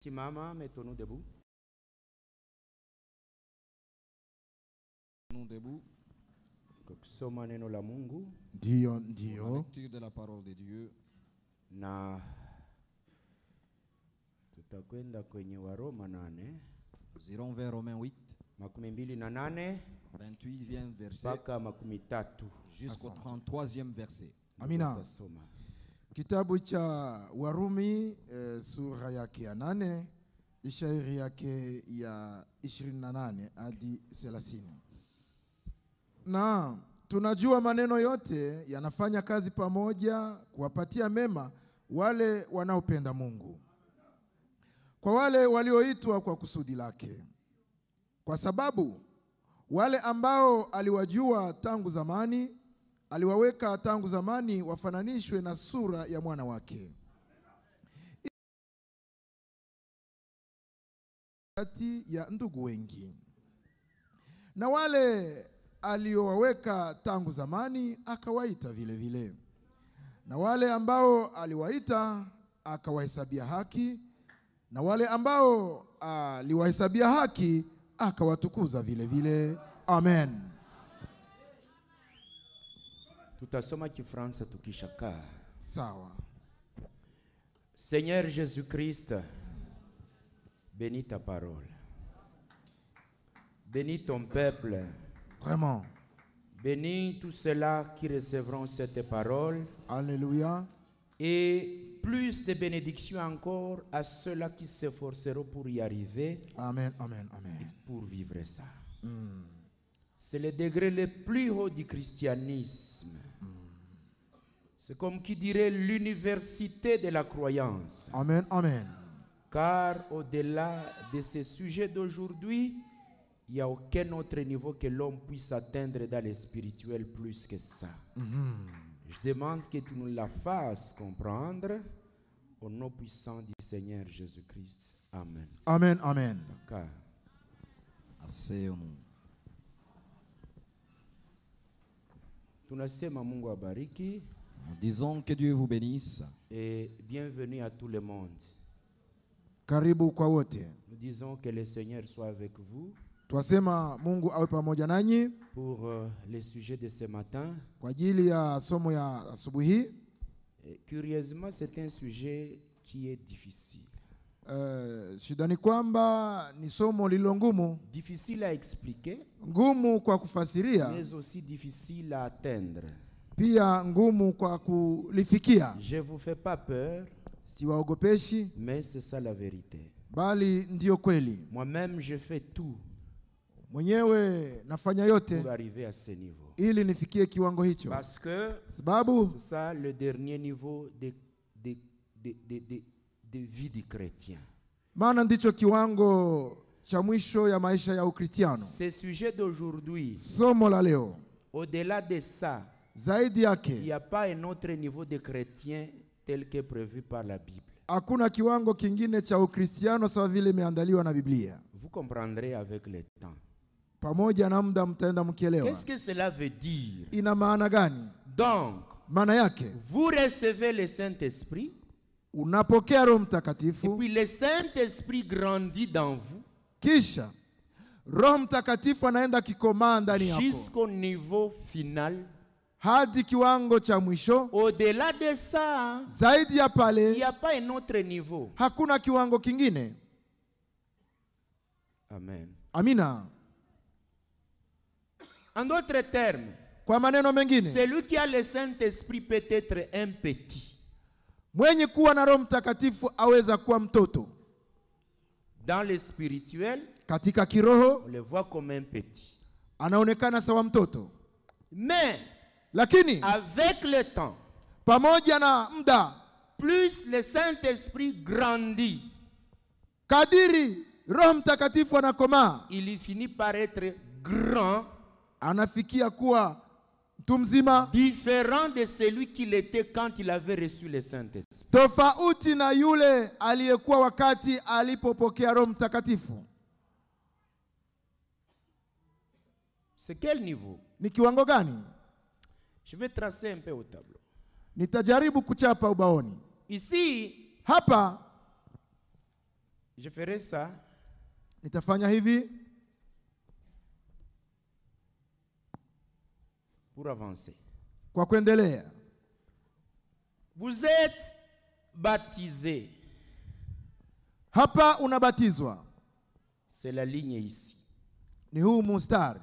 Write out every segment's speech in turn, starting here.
Simama, mettons-nous debout. Nous debout. Kwa kusoma neno la Mungu Ndiyo, La ndiyo. lecture de la parole de Dieu. na tutakwenda kwenye Waroma nane Nous irons vers Romains 8, makumi mbili na nane 28e verset mpaka makumi tatu jusqu'au Asante. 33e verset. Amina. Tutasoma. Kitabu cha Warumi e, sura yake ya nane ishairi yake ya 28 hadi 30. Na tunajua maneno yote yanafanya kazi pamoja kuwapatia mema wale wanaopenda Mungu, kwa wale walioitwa kwa kusudi lake, kwa sababu wale ambao aliwajua tangu zamani aliwaweka tangu zamani wafananishwe na sura ya mwana wake kati ya ndugu wengi, na wale aliowaweka tangu zamani akawaita vile vile, na wale ambao aliwaita akawahesabia haki, na wale ambao aliwahesabia haki akawatukuza vile vile. Amen. Tutasoma Kifaransa tukishakaa. Sawa. Seigneur Jésus-Christ, bénis ta parole. Bénis ton peuple. Vraiment. Bénis tous ceux-là qui recevront cette parole. Alléluia. Et plus de bénédictions encore à ceux-là qui s'efforceront pour y arriver, Amen, amen, amen. pour vivre ça. C'est le degré le plus haut du christianisme. C'est comme qui dirait l'université de la croyance. Amen, amen. Car au-delà de ces sujets d'aujourd'hui, il n'y a aucun autre niveau que l'homme puisse atteindre dans le spirituel plus que ça. Je demande que tu nous la fasses comprendre au nom puissant du Seigneur Jésus-Christ. Amen. Amen, amen. Car Asseyons-nous. tunasema Mungu abariki Nous disons que Dieu vous bénisse. et bienvenue à tout le monde. Karibu kwa wote. Nous disons que le Seigneur soit avec vous Twasema Mungu awe pamoja nanyi pour euh, le sujet de ce matin. kwa ajili ya somo ya asubuhi. Et curieusement, c'est un sujet qui est difficile. Uh, shida ni kwamba ni somo lililo ngumu, Difficile à expliquer, ngumu kwa kufasiria, mais aussi difficile à atteindre. pia ngumu kwa kulifikia. Je ne vous fais pas peur, Siwaogopeshi, mais c'est ça la vérité. bali ndiyo kweli. Moi-même, je fais tout Mwenyewe nafanya yote pour arriver à ce niveau. ili nifikie kiwango hicho, Parce que sababu c'est ça le dernier niveau de, de, de, de, de, de vie du chrétien. maana ndicho kiwango cha mwisho ya maisha ya Ukristiano. Ce sujet d'aujourd'hui, Somo la leo au-delà de ça, zaidi il yake n'y a pas un autre niveau de chrétien tel que prévu par la Bible. hakuna kiwango kingine cha Ukristiano sawa vile imeandaliwa na Biblia. Vous comprendrez avec le temps. Pamoja na muda mtaenda mkielewa. Qu'est-ce que cela veut dire Ina maana gani? Donc, Maana yake vous recevez le Saint-Esprit, unapokea Roho et Mtakatifu, puis le Saint-Esprit grandit dans vous kisha Roho Mtakatifu anaenda kikomaa ndani yako jusqu'au niveau final. hadi kiwango cha mwisho. Au-delà de ça, Zaidi ya il n'y pale a pas un autre niveau. hakuna kiwango kingine. Amen. Amina. En d'autres termes, Kwa maneno mengine, celui qui a le Saint-Esprit peut être un petit. mwenye kuwa na Roho Mtakatifu aweza kuwa mtoto Dans le spirituel, katika kiroho, on le voit comme un petit. anaonekana sawa mtoto, Mais lakini avec le temps, pamoja na muda, plus le Saint-Esprit grandit, kadiri Roho Mtakatifu anakomaa, il finit par être grand, anafikia kuwa mtu mzima, différent de celui qu'il était quand il avait reçu le Saint-Esprit. tofauti na yule aliyekuwa wakati alipopokea Roho Mtakatifu. C'est quel niveau Ni kiwango gani? Je vais tracer un peu au tableau. Nitajaribu kuchapa ubaoni. Ici, Hapa Je ferai ça nitafanya hivi pour avancer. kwa kuendelea. Vous êtes baptisés. Hapa unabatizwa, C'est la ligne ici. ni huu mustari.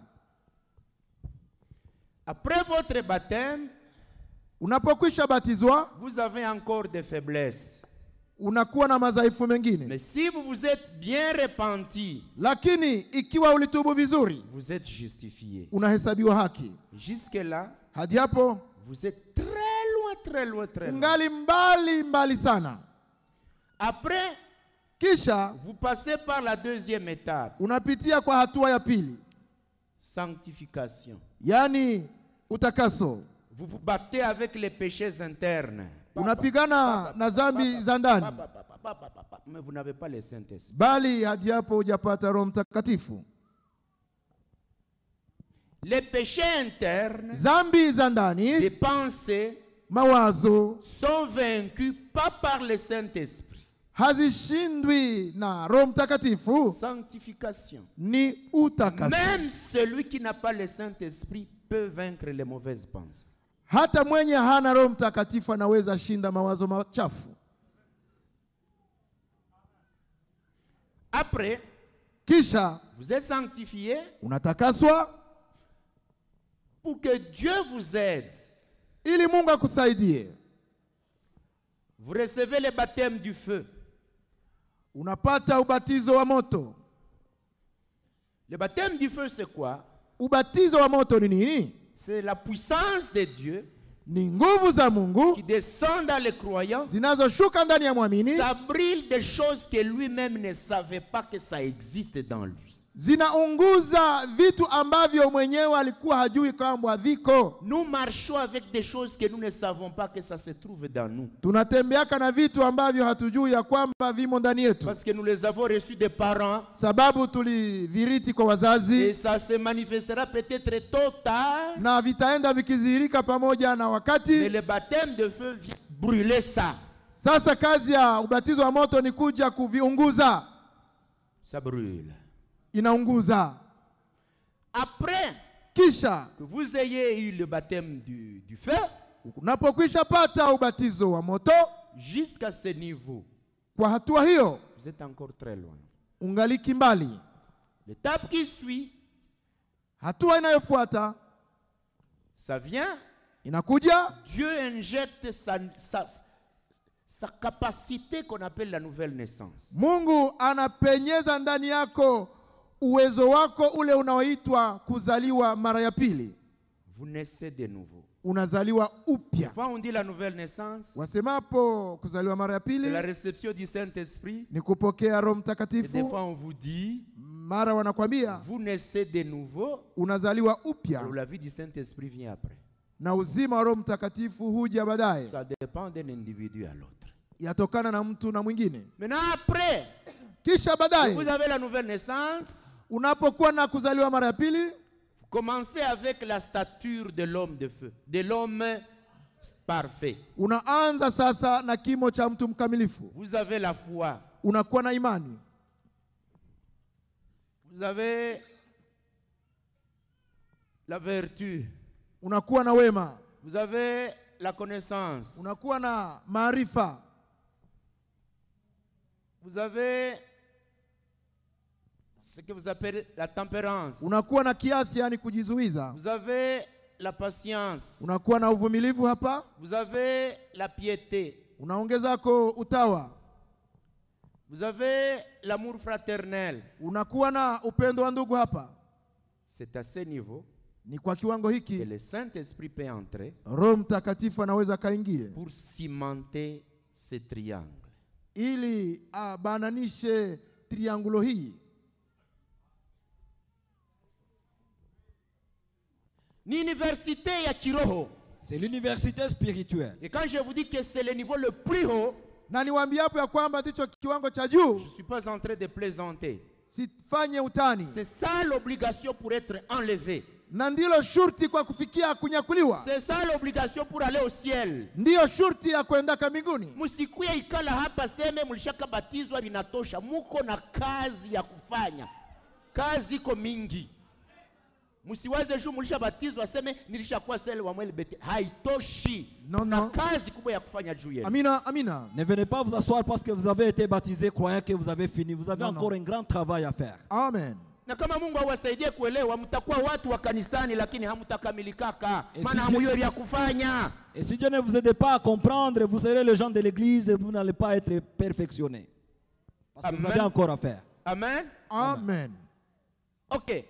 Après votre baptême, Unapokwisha batizwa, vous avez encore des faiblesses. unakuwa na madhaifu mengine, Mais si vous vous êtes bien repenti, lakini ikiwa ulitubu vizuri, vous êtes justifié. unahesabiwa haki. Jusque-là, Hadi hapo vous êtes très loin, très loin, très loin. ungali mbali mbali sana. Après, Kisha vous passez par la deuxième étape, unapitia kwa hatua ya pili, sanctification. yaani utakaso. Vous vous battez avec les péchés internes. Unapigana na dhambi za ndani, Pa, pa, pa, pa, pa, pa, pa, pa. Mais vous n'avez pas le Saint-Esprit. bali hadi hapo hujapata Roho Mtakatifu. Les péchés internes, Dhambi za ndani, les pensées, mawazo sont vaincus pas par le Saint-Esprit. hazishindwi na Roho Mtakatifu, Sanctification. ni utakaso. Même celui qui n'a pas le Saint-Esprit peut vaincre les mauvaises pensées. Hata mwenye hana Roho Mtakatifu anaweza shinda mawazo machafu. Après, Kisha vous êtes sanctifié unatakaswa pour que Dieu vous aide. ili Mungu akusaidie. Vous recevez le baptême du feu. Unapata ubatizo wa moto. Le baptême du feu, c'est quoi Ubatizo wa moto ni nini? C'est la puissance de Dieu Ni nguvu za qui Mungu descend dans les croyants. zinazoshuka ndani ya mwamini, Ça brille des choses que lui-même ne savait pas que ça existe dans lui. zinaunguza vitu ambavyo mwenyewe alikuwa hajui kwamba viko. Nous marchons avec des choses que nous ne savons pas que ça se trouve dans nous. Tunatembeaka na vitu ambavyo hatujui ya kwamba vimo ndani yetu, Parce que nous les avons reçus des parents. sababu tuliviriti kwa Et wazazi ça se manifestera peut-être tôt ou tard. na vitaenda vikidhihirika pamoja na Mais wakati. le baptême de feu vient brûler ça. Sasa kazi ya ubatizo wa moto ni kuja kuviunguza, Ça brûle. inaunguza. Après Kisha que vous ayez eu le baptême du, du feu, unapokwisha pata ubatizo wa moto, jusqu'à ce niveau, kwa hatua hiyo vous êtes encore très loin. ungaliki mbali. L'étape qui suit, Hatua inayofuata ça vient, inakuja, Dieu injecte sa, sa, sa capacité qu'on appelle la nouvelle naissance. Mungu anapenyeza ndani yako uwezo wako ule unaoitwa kuzaliwa mara ya pili, Vous naissez de nouveau. unazaliwa upya. Quand on dit la nouvelle naissance, Wasemapo kuzaliwa mara ya c'est pili la réception du Saint-Esprit. ni kupokea Roho Et des Mtakatifu. fois, on vous dit, Mara wanakwambia vous naissez de nouveau. unazaliwa upya, Alors, la vie du Saint-Esprit vient après. na uzima wa Roho Mtakatifu huja baadaye, Ça dépend d'un individu à l'autre. yatokana na mtu na mwingine. Maintenant, après, Kisha vous baadaye avez la nouvelle naissance. unapokuwa na kuzaliwa mara ya pili, Vous commencez avec la stature de l'homme de feu, de l'homme parfait. unaanza sasa na kimo cha mtu mkamilifu, Vous avez la foi. unakuwa na imani, Vous avez la vertu. unakuwa na wema, Vous avez la connaissance. unakuwa na maarifa, Vous avez ce que vous appelez la tempérance. unakuwa na kiasi, yani kujizuiza, Vous avez la patience. unakuwa na uvumilivu hapa, Vous avez la piété. unaongezako utawa, Vous avez l'amour fraternel. unakuwa na upendo wa ndugu hapa. C'est à ce niveau Ni kwa kiwango que hiki le Saint-Esprit peut entrer Roho Mtakatifu anaweza kaingie pour cimenter ce triangle. ili abananishe triangulo hii. Ni université ya kiroho. C'est l'université spirituelle. Et quand je vous dis que c'est le niveau le plus haut, Na niwaambie hapo ya kwamba ndicho kiwango cha je juu, ne suis pas en train de plaisanter. sifanye utani. C'est ça l'obligation pour être enlevé. na ndilo shurti kwa kufikia kunyakuliwa, C'est ça l'obligation pour aller au ciel. ndiyo shurti ya kuendaka mbinguni. Msikuye ikala hapa seme mlishakabatizwa vinatosha. Muko na kazi ya kufanya, kazi iko mingi. Msiwaze juu mlishabatizwa seme nilishakuwa sele wa mwele bete, haitoshi. No, na no. kazi kubwa ya kufanya juu yenu. Amina, amina. Ne venez pas vous asseoir parce que vous avez été baptisé croyant que vous avez fini. Vous avez Non, non. encore un grand travail à faire. Amen. na kama Mungu awasaidie kuelewa, mtakuwa watu wa kanisani, lakini hamtakamilikaka, Et maana si hamujue vya kufanya. Et si Dieu ne vous aide pas à comprendre, vous serez les gens de l'église et vous n'allez pas être perfectionnés. Parce que vous Amen. avez encore à faire. Amen. Amen. Okay,